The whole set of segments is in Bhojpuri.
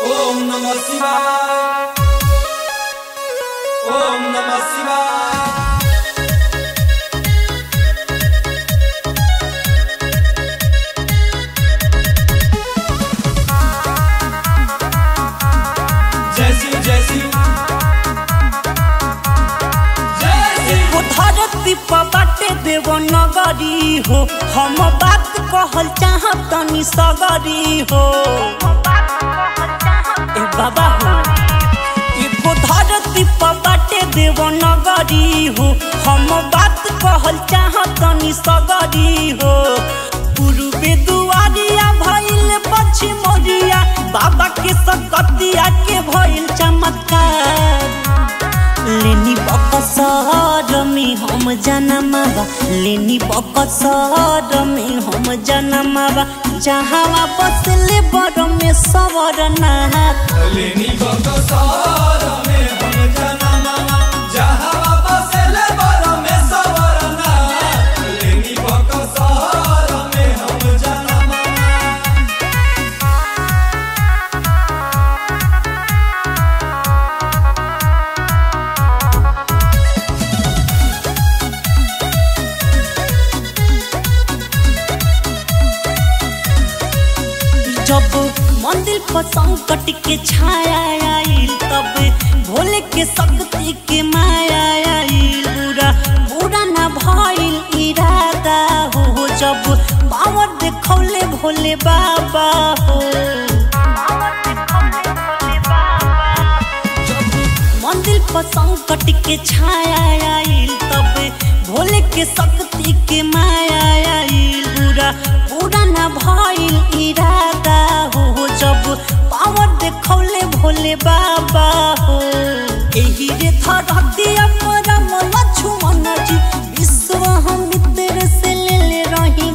ओम नमः शिवाय ओम नमः शिवाय जय शिव जय शिव जय शिव वो धरती पर बाटे देव नगरी हो हम बात कहल चाहब तनी सगरी हो ए बाबा हो एगो धरती पर बाटे देव नगरी हो हम बात कहल चाहब तनी सगरी हो पूर्वे दुआरिया भइल पश्चिमोरिया बाबा के सकतिया के भइल चमत्कार लेनी बकसर में हम जनमावा लेनी बकसर में हम जनमावा जहाँ बसले बड़ में सवर नाथ लेनी बकसार में हम जनमावा जहाँ बसेले बर में सवरना लेनी बकसार में हम जनमावा जब मंदिर पर संकट के छाया आइल तब भोले के शक्ति के माया आइल बुरा बुरा ना भइल इरादा हो जब पावर देखौले भोले बाबा हो जब मंदिर पर संकट के छाया आइल तब भोले के शक्ति के माया आइल बुरा पूरा ना भइल इरादा हो जब पावर देखौले भोले बाबा हो एही रे धरती परम लक्ष्मण जी विश्व हम मित्र से ले ले रही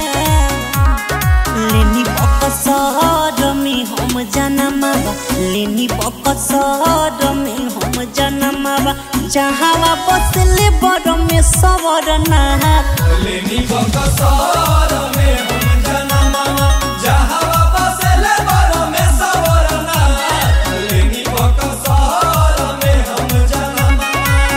लेनी बकसर में हम जनमावा लेनी बकसर में हम जनमावा जहाँ बसले बड़ में सवर नाथ लेनी बकसार में हम जनमावा जहाँ बसेले बर में सवरना लेनी बकसार में हम जनमावा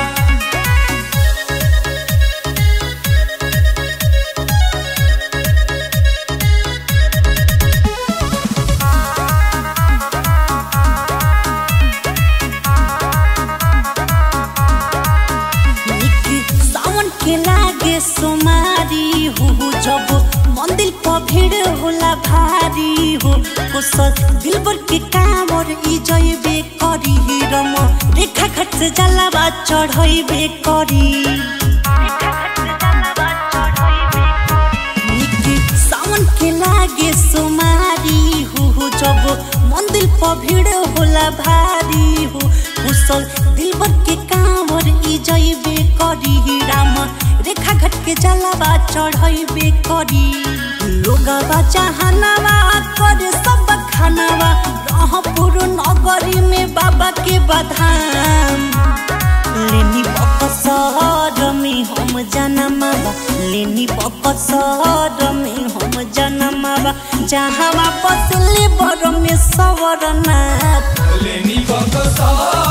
निक सावन के लागे सोमारी हो जब मंदिर पर भीड़ होला भारी हो कुशल दिलबर के कामर ई जइबे करी रम रेखा घट से जलावा चढ़इबे करी निक सावन के लागे सोमारी हो जब मंदिर पर भीड़ होला भारी हो कुशल दिलबर के कांवर ई जइबे करी राम रेखा घट के जलावा चढ़इबे करी लोगवा चाहनावा करे सब खानावा रहपुर नगरी में बाबा के बधाम लेनी बकसर में हम जनमावा लेनी बकसर में हम जनमावा जहाँ बसले बड़ में सवर नाथ लेनी बकसार